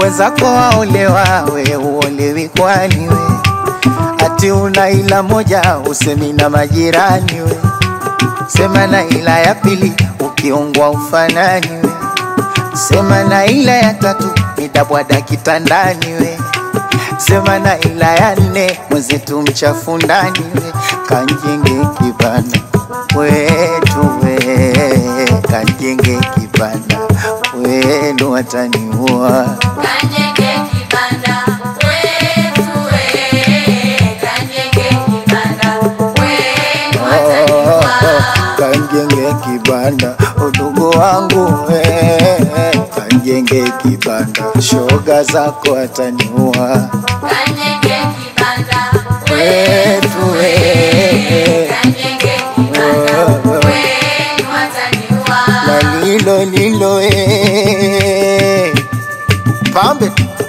wenzako waolewa, we uolewi kwani we? Ati una ila moja usemi na majirani we, sema na ila ya pili ukiungwa ufanani we, sema na ila ya tatu nitabwada kitandani we, sema na ila ya nne mwenzetu mchafu ndani we, kanjenge kibanda wetu we, kanjenge kibanda wenu wataniua Kanyenge kibanda wetu we, kanyenge kibanda wenu wataniua. kanjenge kibanda udugu wangu we, kanjenge kibanda shoga zako ataniua Kanyenge kibanda wetu we, kanyenge kibanda wenu wataniua. na lilo lilo e, pambe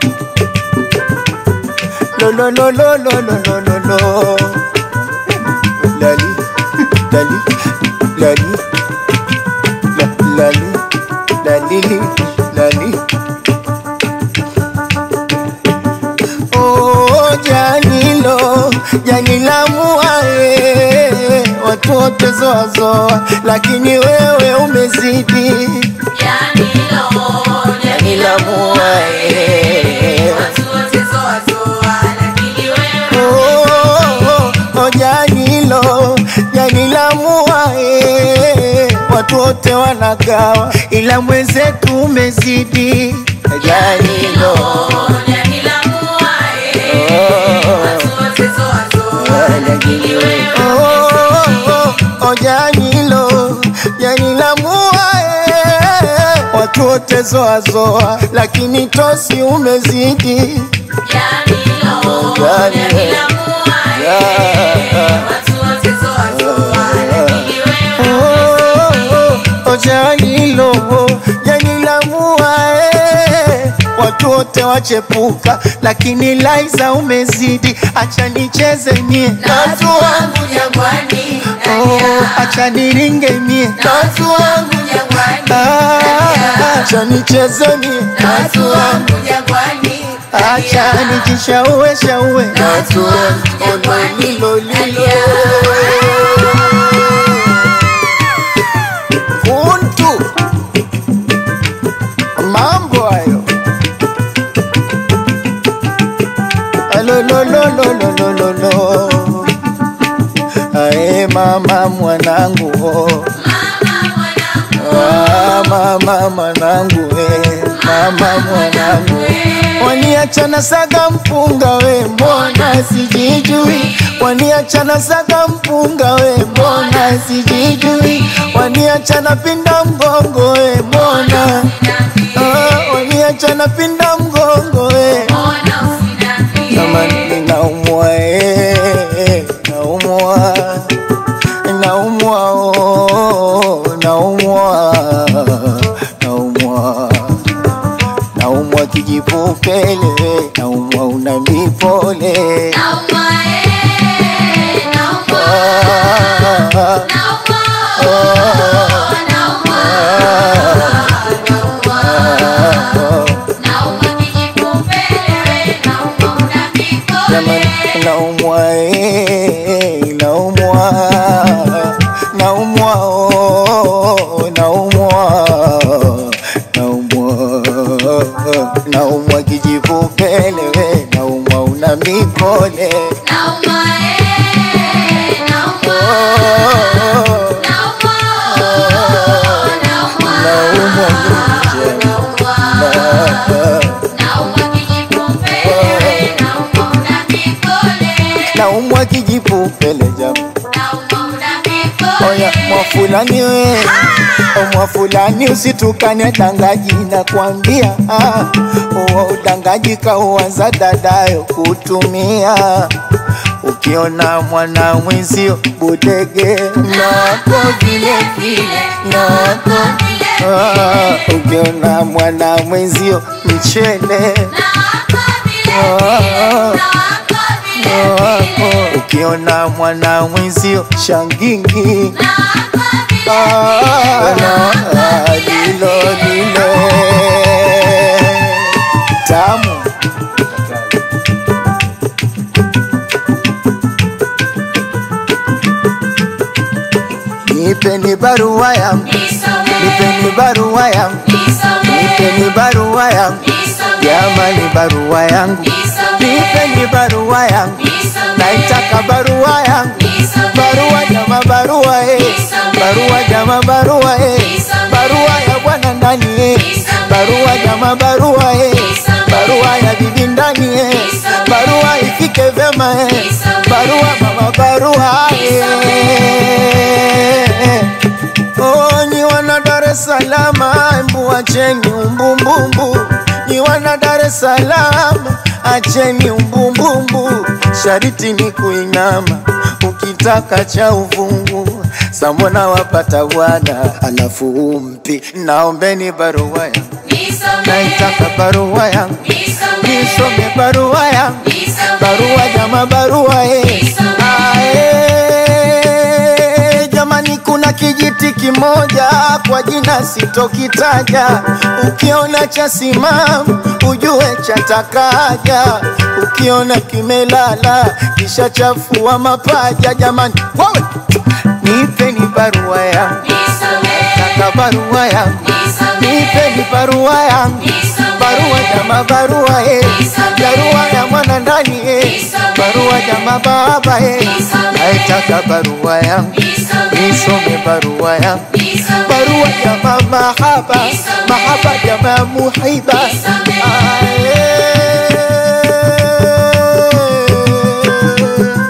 lolololololololo lali lali lali la- lali lali lali Oh, janilo janila muae watu wote zoazoa, lakini wewe umezidi Janilo, janila muae watu wote zoa zoa, lakini wewe Oh, oh, janilo janila muae watu wote wanagawa, ila mwenzetu umezidi janilo Janila muae, watu wote zoa zoa, lakini wewe Oh, oh, janilo janila muae watu wote zoazoa, lakini tosi umezidi Janilo, Janila muae, watu wote zoa zoa, lakini wewe Oh, oh, janilo janila muae watu wote wachepuka, lakini Laiza umezidi. Acha nicheze mie na watu wangu jangwani, oh, acha niringe mie na watu wangu jangwani, Ah, acha nicheze mie na watu wangu jangwani, acha nijishaue shaue na watu wangu jangwani, lilo lilo kuntu mambo hayo alololololololo ae mama mwanangu oh. Ah, mama mwanangu we mama mwanangu waniachana saga mpunga we mbona sijijui waniachana saga mpunga we mbona sijijui waniachana pinda mgongo we mbona ah, waniachana pinda mgongo we kama ninaumwa eh, naumwa naumwa oh, naumwa naumwa naumwa kijipupele naumwa una mipole Ah, ah, Jamani, naumwa eh, naumwa naumwa oh, naumwa naumwa naumwa kijipupele we naumwa una mipole naumwa naumwa kijipupele jamaa Oya mwafulani we o mwafulani usitukane dangaji na kwambia ah, uo udangaji kauanza dadayo kutumia ukiona mwana mwenzio budege nako vile vile nako ah, ukiona mwana mwenzio mchele ah, wako ukiona mwana mwenzio shangingi Ah, no, ah, lilo lilo ta nipeni barua yangu, nipeni barua yangu, nipeni barua yangu, jamani, barua yangu, nipeni barua yangu, naitaka barua yangu, barua jama, barua eh, barua jama, barua eh, barua ya bwana ndani eh, barua jama, barua eh, barua ya bibi ndani eh, barua ifike vema eh, barua mama, barua eh. Oh, nyi wana Dar es Salaam, embu acheni umbumbumbu. Nyi wana Dar es Salaam, acheni umbumbumbu. Shariti ni kuinama, ukitaka cha uvungu. Sambona wapata bwana, alafu umpi. Naombeni barua yangu, naitaka barua yangu, nisome barua yangu, barua jama, barua eh. Ah, eh, jamani, kuna kijiti kimoja kwa jina sitokitaja, ukiona cha simamu ujue chatakaja, ukiona kimelala kisha chafua mapaja. Jamani, wewe nipeni barua yangu, taka barua yangu, nipeni barua yangu, barua jama, barua eh, barua ya mwana ndani eh, barua jama, baba eh, naitaka barua yangu nisome barua yangu, barua ya mahaba, mahaba ya mamuhiba. Ae.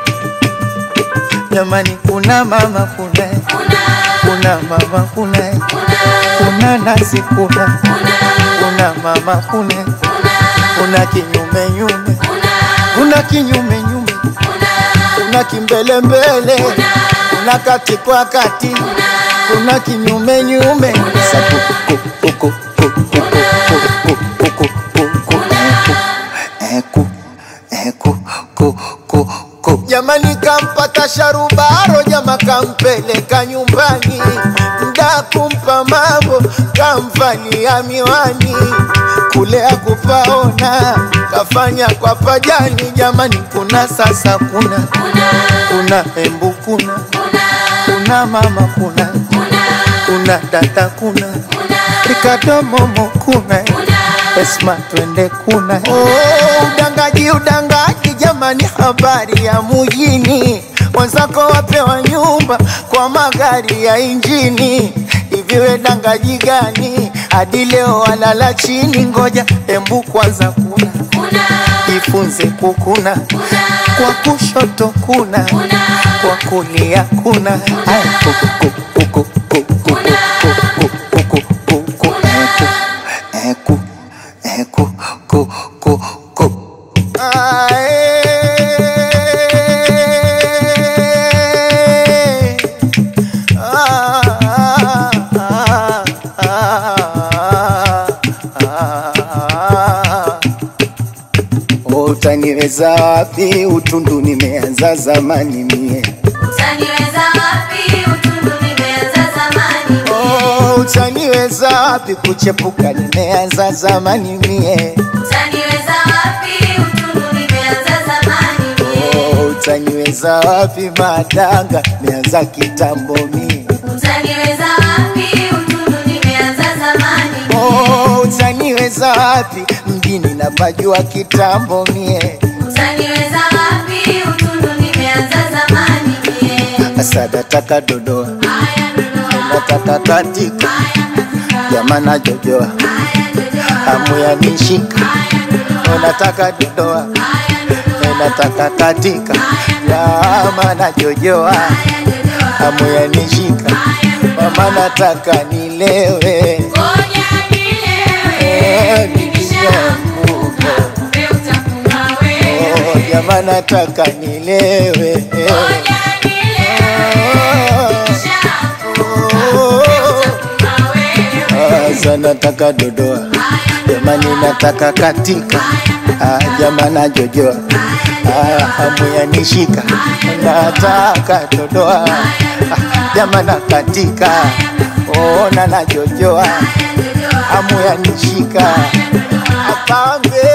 Jamani, kuna mama kuna kuna mama kuna kuna nasi kuna kuna mama kuna kuna kinyume nyume kuna kinyume nyume kuna kimbele mbele kuna kati kwa kati kuna kinyume nyume Sa ku- ku- ku- ku- ku- ku- ku- ku- ku- ku- ku- eh, ku- eh, ku- ku- ku- ku. Jamani, kampata sharubaro, jama kampeleka nyumbani, mda kumpa mambo, kamvalia miwani, kule akupaona, kafanya kwa pajani. Jamani, kuna sasa, kuna kuna embu, kuna kuna mama, kuna kuna dada, kuna Ricardo Momo, kuna Esma, twende kuna oh, udangaji udangaji, jamani, habari ya mujini, wenzako wapewa nyumba kwa magari ya injini. Hivi we dangaji gani hadi leo walala chini? Ngoja embu kwanza, kuna jifunze kukuna, kwa kushoto kuna, kwa kulia kuna. Aya, kuku, kuku, kuku, kuku, kuku, kuku, kuku, kuku, eh, ku, eh, ku, ku, ku, ku. Ae. Ah, ah, ah, ah, ah. Utaniweza wapi? Utundu nimeanza zamani mie. Oh, utaniweza wapi? Kuchepuka nimeanza zamani mie. Oh, utaniweza wapi? Madanga nimeanza kitambo mie. Oh, utaniweza wapi? Mjini napajua kitambo mie. Asa nataka dodoa, nataka katika, jamana jojoa, hamu ya nishika, nataka dodoa, nataka katika, jamana jojoa, hamu ya nishika, mama nataka nilewe, eh, nikishaanguka. Oh, jamana nataka nilewe, eh. Sasa nataka dodoa, jamani, nataka katika, ah, jamana jojoa, ah, hamu yanishika, nataka dodoa, ah, jamana katika, ona na jojoa, hamu yanishika, apange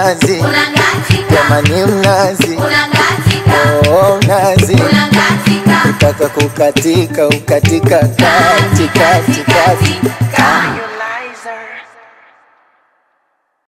mnazi unakatika, jamani mnazi unakatika, oh mnazi unakatika. ukitaka kukatika ukatika kati kati kati Katika.